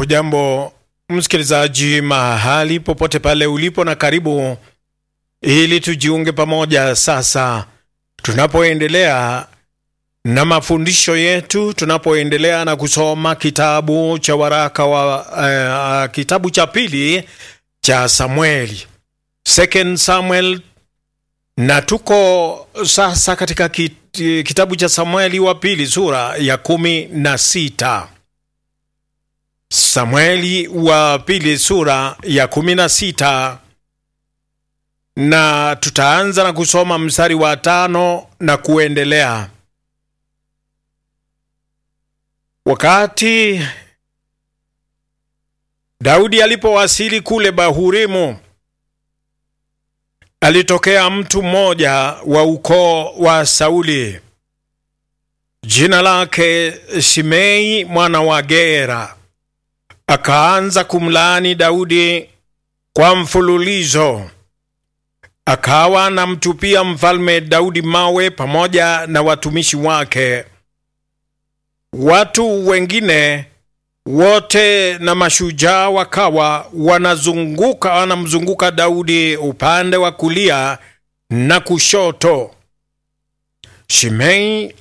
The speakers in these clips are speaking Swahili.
Hujambo msikilizaji, mahali popote pale ulipo, na karibu ili tujiunge pamoja sasa, tunapoendelea na mafundisho yetu, tunapoendelea na kusoma kitabu cha waraka wa uh, kitabu cha pili cha Samueli, Second Samuel, na tuko sasa katika kitabu cha Samueli wa pili sura ya kumi na sita. Samueli wa pili sura ya kumi na sita na tutaanza na kusoma mstari wa tano na kuendelea. Wakati Daudi alipowasili kule Bahurimu, alitokea mtu mmoja wa ukoo wa Sauli, jina lake Shimei mwana wa Gera. Akaanza kumlaani Daudi kwa mfululizo, akawa anamtupia mfalme Daudi mawe pamoja na watumishi wake. Watu wengine wote na mashujaa wakawa wanazunguka wanamzunguka Daudi upande wa kulia na kushoto. Shimei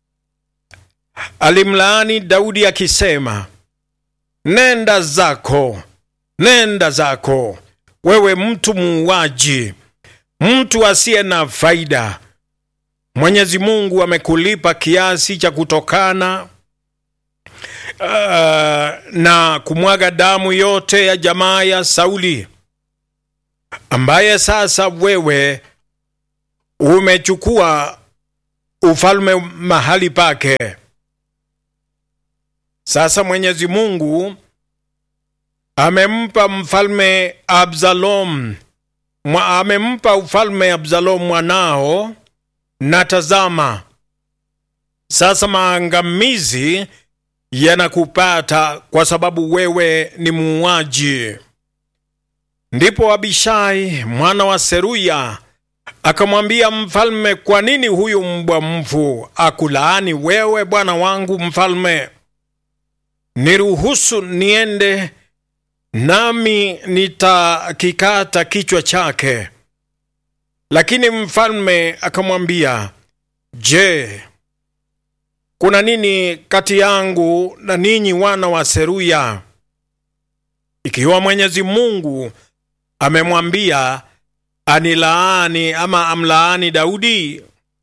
alimlaani Daudi akisema, nenda zako, nenda zako, wewe mtu muuaji, mtu asiye na faida. Mwenyezi Mungu amekulipa kiasi cha kutokana Uh, na kumwaga damu yote ya jamaa ya Sauli, ambaye sasa wewe umechukua ufalme mahali pake. Sasa Mwenyezi Mungu amempa mfalme Absalom, amempa ufalme Absalom mwanao, na tazama sasa maangamizi yanakupata kwa sababu wewe ni muuaji. Ndipo Abishai mwana wa Seruya akamwambia mfalme, kwa nini huyu mbwa mfu akulaani wewe bwana wangu mfalme? Niruhusu niende nami nitakikata kichwa chake. Lakini mfalme akamwambia, je, kuna nini kati yangu na ninyi wana wa Seruya? Ikiwa Mwenyezi Mungu amemwambia anilaani ama amlaani Daudi,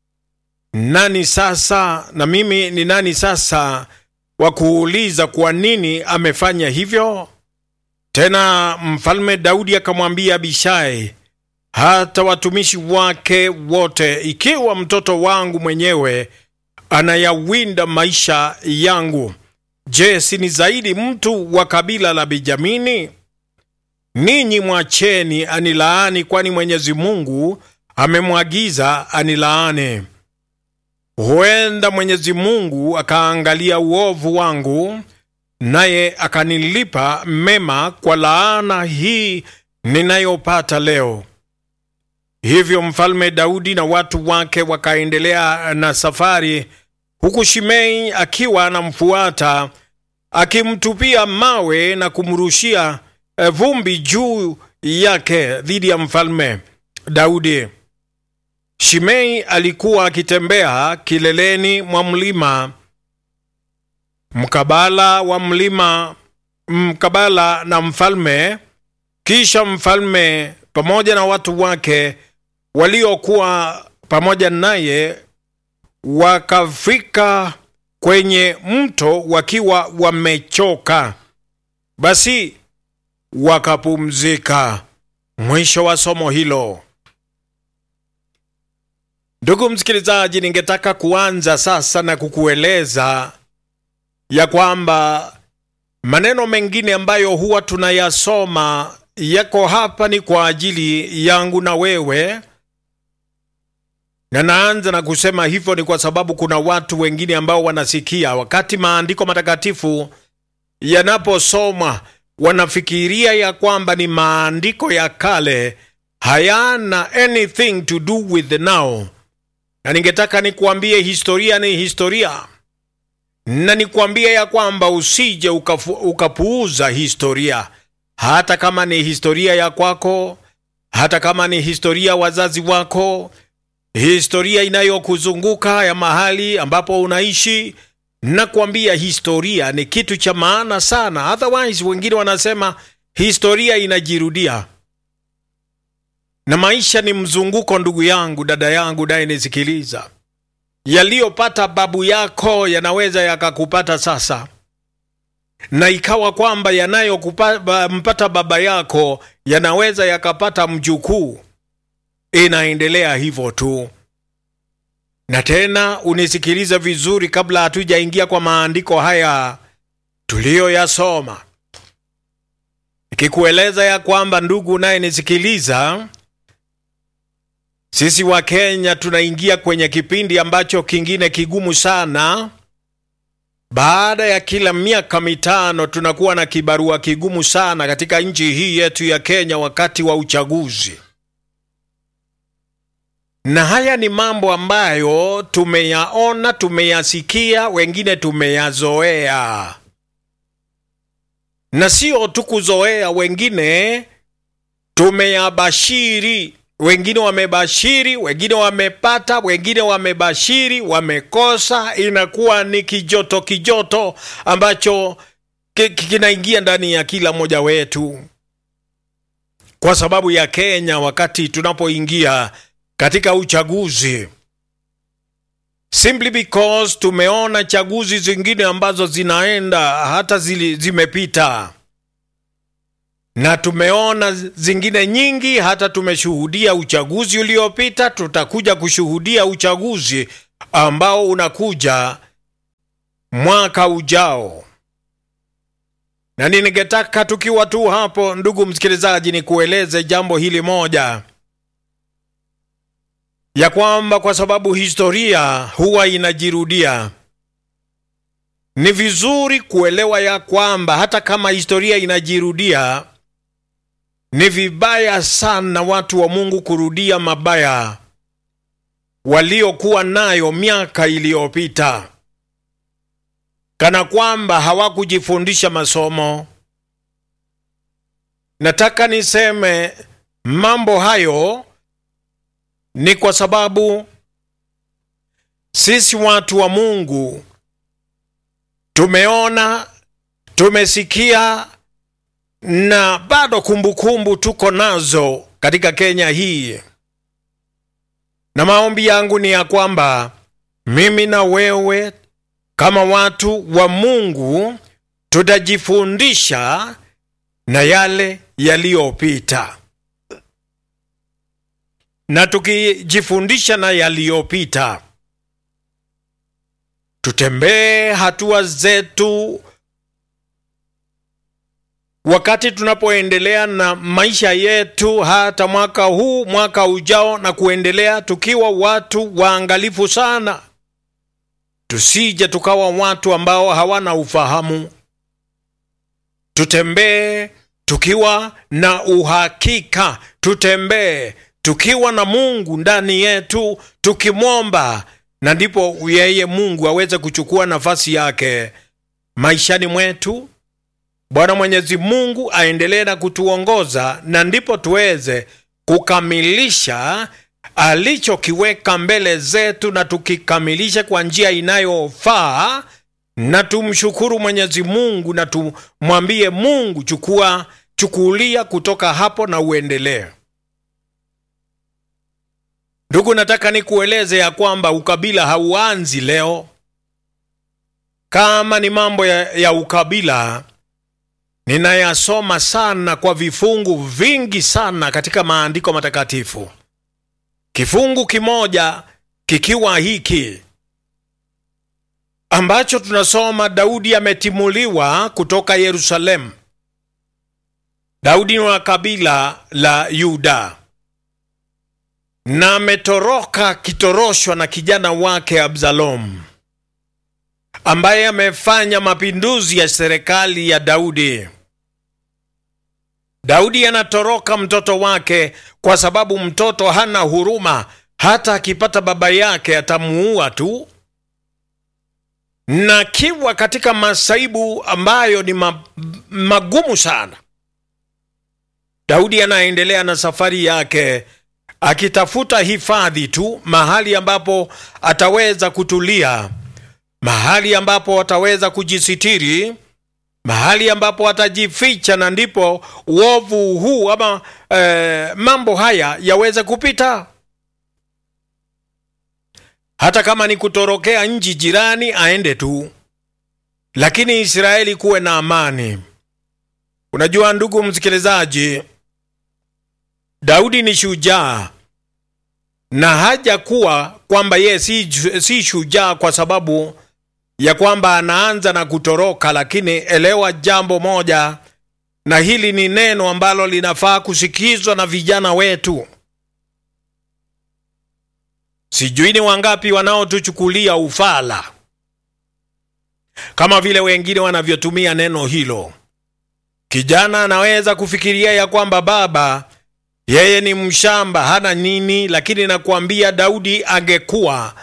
nani sasa na mimi ni nani sasa wa kuuliza kwa nini amefanya hivyo? Tena mfalme Daudi akamwambia Abishai hata watumishi wake wote, ikiwa mtoto wangu mwenyewe anayawinda maisha yangu, je, si ni zaidi mtu wa kabila la Benjamini? Ninyi mwacheni anilaani, kwani Mwenyezi Mungu amemwagiza anilaani. Huenda Mwenyezi Mungu akaangalia uovu wangu, naye akanilipa mema kwa laana hii ninayopata leo. Hivyo mfalme Daudi na watu wake wakaendelea na safari, huku Shimei akiwa anamfuata akimtupia mawe na kumrushia vumbi juu yake dhidi ya mfalme Daudi. Shimei alikuwa akitembea kileleni mwa mlima mkabala wa mlima mkabala na mfalme. Kisha mfalme pamoja na watu wake waliokuwa pamoja naye wakafika kwenye mto wakiwa wamechoka, basi wakapumzika. Mwisho wa somo hilo. Ndugu msikilizaji, ningetaka kuanza sasa na kukueleza ya kwamba maneno mengine ambayo huwa tunayasoma yako hapa ni kwa ajili yangu na wewe, na naanza na kusema hivyo ni kwa sababu kuna watu wengine ambao wanasikia wakati maandiko matakatifu yanaposomwa wanafikiria ya kwamba ni maandiko ya kale, hayana anything to do with the now. Na ningetaka nikuambie historia ni historia, na nikwambie ya kwamba usije ukafu, ukapuuza historia, hata kama ni historia ya kwako, hata kama ni historia wazazi wako, historia inayokuzunguka ya mahali ambapo unaishi. Nakwambia historia ni kitu cha maana sana, otherwise wengine wanasema historia inajirudia na maisha ni mzunguko. Ndugu yangu, dada yangu, naye nisikiliza, yaliyopata babu yako yanaweza yakakupata sasa, na ikawa kwamba yanayompata baba yako yanaweza yakapata mjukuu. Inaendelea hivyo tu. Na tena unisikilize vizuri, kabla hatujaingia kwa maandiko haya tuliyoyasoma, ikikueleza ya kwamba ndugu naye nisikiliza sisi wa Kenya tunaingia kwenye kipindi ambacho kingine kigumu sana. Baada ya kila miaka mitano tunakuwa na kibarua kigumu sana katika nchi hii yetu ya Kenya wakati wa uchaguzi, na haya ni mambo ambayo tumeyaona, tumeyasikia, wengine tumeyazoea, na sio tu kuzoea, wengine tumeyabashiri wengine wamebashiri, wengine wamepata, wengine wamebashiri, wamekosa. Inakuwa ni kijoto kijoto ambacho kinaingia ndani ya kila mmoja wetu, kwa sababu ya Kenya. Wakati tunapoingia katika uchaguzi, simply because tumeona chaguzi zingine ambazo zinaenda hata zili, zimepita na tumeona zingine nyingi, hata tumeshuhudia uchaguzi uliopita. Tutakuja kushuhudia uchaguzi ambao unakuja mwaka ujao, na ningetaka tukiwa tu hapo, ndugu msikilizaji, ni kueleze jambo hili moja, ya kwamba kwa sababu historia huwa inajirudia ni vizuri kuelewa ya kwamba hata kama historia inajirudia ni vibaya sana watu wa Mungu kurudia mabaya waliokuwa nayo miaka iliyopita, kana kwamba hawakujifundisha masomo. Nataka niseme mambo hayo ni kwa sababu sisi watu wa Mungu tumeona, tumesikia na bado kumbukumbu kumbu tuko nazo katika Kenya hii, na maombi yangu ni ya kwamba mimi na wewe kama watu wa Mungu tutajifundisha na yale yaliyopita, na tukijifundisha na yaliyopita, tutembee hatua zetu wakati tunapoendelea na maisha yetu, hata mwaka huu, mwaka ujao na kuendelea, tukiwa watu waangalifu sana, tusije tukawa watu ambao hawana ufahamu. Tutembee tukiwa na uhakika, tutembee tukiwa na Mungu ndani yetu, tukimwomba, na ndipo yeye Mungu aweze kuchukua nafasi yake maishani mwetu. Bwana Mwenyezi Mungu aendelee na kutuongoza na ndipo tuweze kukamilisha alichokiweka mbele zetu, na tukikamilisha kwa njia inayofaa, na tumshukuru Mwenyezi Mungu na tumwambie Mungu, chukua chukulia kutoka hapo na uendelee. Ndugu, nataka nikueleze ya kwamba ukabila hauanzi leo. Kama ni mambo ya, ya ukabila ninayasoma sana kwa vifungu vingi sana katika maandiko matakatifu, kifungu kimoja kikiwa hiki ambacho tunasoma Daudi ametimuliwa kutoka Yerusalemu. Daudi ni wa kabila la Yuda na ametoroka kitoroshwa na kijana wake Absalom ambaye amefanya mapinduzi ya serikali ya Daudi. Daudi anatoroka mtoto wake kwa sababu mtoto hana huruma, hata akipata baba yake atamuua tu. na akiwa katika masaibu ambayo ni ma, magumu sana, Daudi anaendelea na safari yake akitafuta hifadhi tu, mahali ambapo ataweza kutulia, mahali ambapo ataweza kujisitiri, mahali ambapo atajificha, na ndipo uovu huu ama eh, mambo haya yaweze kupita. Hata kama ni kutorokea nchi jirani, aende tu, lakini Israeli kuwe na amani. Unajua ndugu msikilizaji, Daudi ni shujaa na haja kuwa kwamba yeye si, si shujaa kwa sababu ya kwamba anaanza na kutoroka, lakini elewa jambo moja, na hili ni neno ambalo linafaa kusikizwa na vijana wetu. Sijui ni wangapi wanaotuchukulia ufala kama vile wengine wanavyotumia neno hilo. Kijana anaweza kufikiria ya kwamba baba yeye ni mshamba, hana nini, lakini nakuambia Daudi angekuwa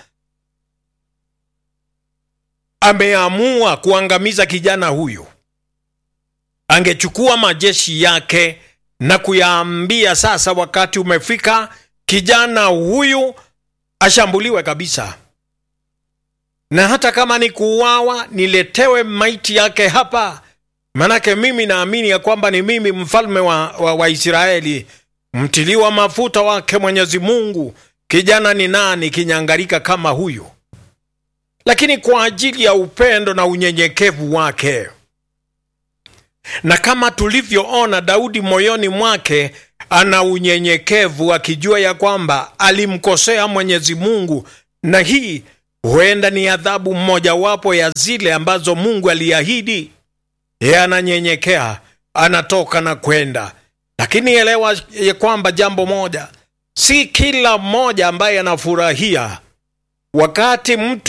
ameamua kuangamiza kijana huyu, angechukua majeshi yake na kuyaambia, sasa wakati umefika, kijana huyu ashambuliwe kabisa, na hata kama ni kuuawa, niletewe maiti yake hapa, manake mimi naamini ya kwamba ni mimi mfalme wa, wa, wa Israeli mtiliwa mafuta wake Mwenyezi Mungu. Kijana ni nani kinyangarika kama huyu? Lakini kwa ajili ya upendo na unyenyekevu wake, na kama tulivyoona, Daudi moyoni mwake ana unyenyekevu, akijua ya kwamba alimkosea Mwenyezi Mungu, na hii huenda ni adhabu mmojawapo ya zile ambazo Mungu aliahidi. Yeye ananyenyekea, anatoka na kwenda lakini elewa ya kwamba jambo moja, si kila mmoja ambaye anafurahia wakati mtu